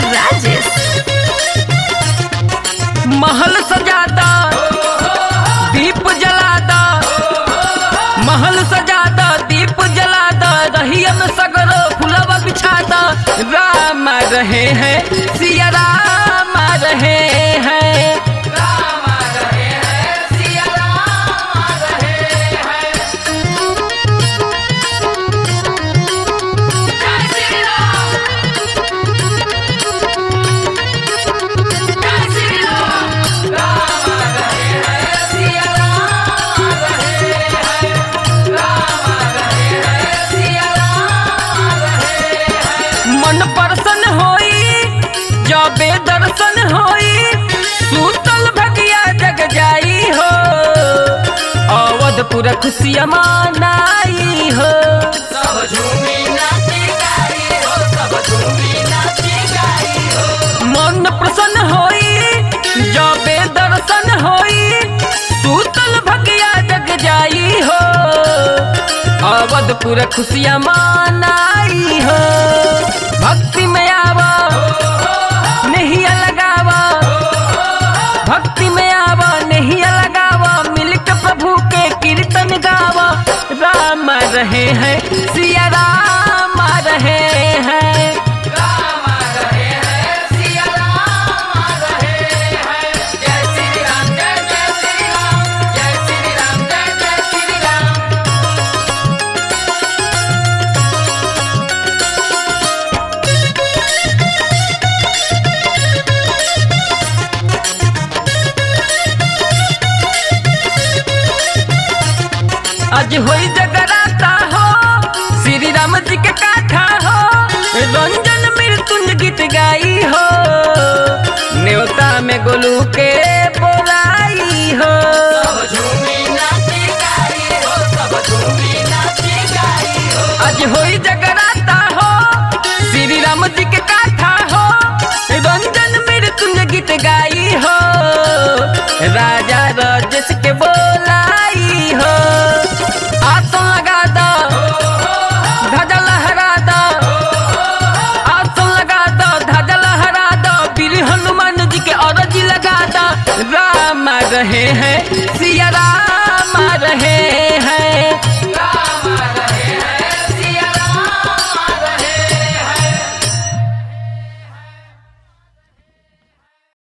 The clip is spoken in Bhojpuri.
राजेश महल सजादा दीप जलादा महल सजादा दीप जलादा रहियन सगरो फुलवा बिछादा राम रहे हैं सिया राम रहे हैं राम रहे हैं सिया राम रहे हैं जय श्री राम जय श्री राम राम रहे हैं सिया राम रहे हैं राम रहे हैं सिया राम रहे हैं मन प्रसन्न होई जबे दर्शन होई सूतल भगिया जग जाई हो अवधपुर खुशिया मनाई हो सब झूमी नाची गाई हो सब झूमी नाची गाई हो मन प्रसन्न होई जबे दर्शन होई सूतल भगिया जग जाई हो अवधपुर खुशिया मनाई हो भक्ति में आवा नहीं लगावा भक्ति में आवा नहीं लगावा मिलकर प्रभु के कीर्तन गावा राम रहे हैं सिया राम रहे हैं राम रहे हैं सिया राम रहे हैं जय श्री राम जय जय श्री राम जय श्री राम जय जय श्री राम आज होई जगराता हो श्री राम जी के काथा हो रंजन मृत्युंज गीत गाई हो न्योता में गोलू के बोलाई हो आज होई जगराता हो श्री राम जी के काथा हो रंजन मृत्युंज गीत गाई हो राजा राजेश के बोलाई हो आसन लगा दो ध्वजा लहरा दो आसन लगा दो ध्वजा लहरा दो वीर हनुमान जी के अरजी लगा दो राम रहे हैं सिया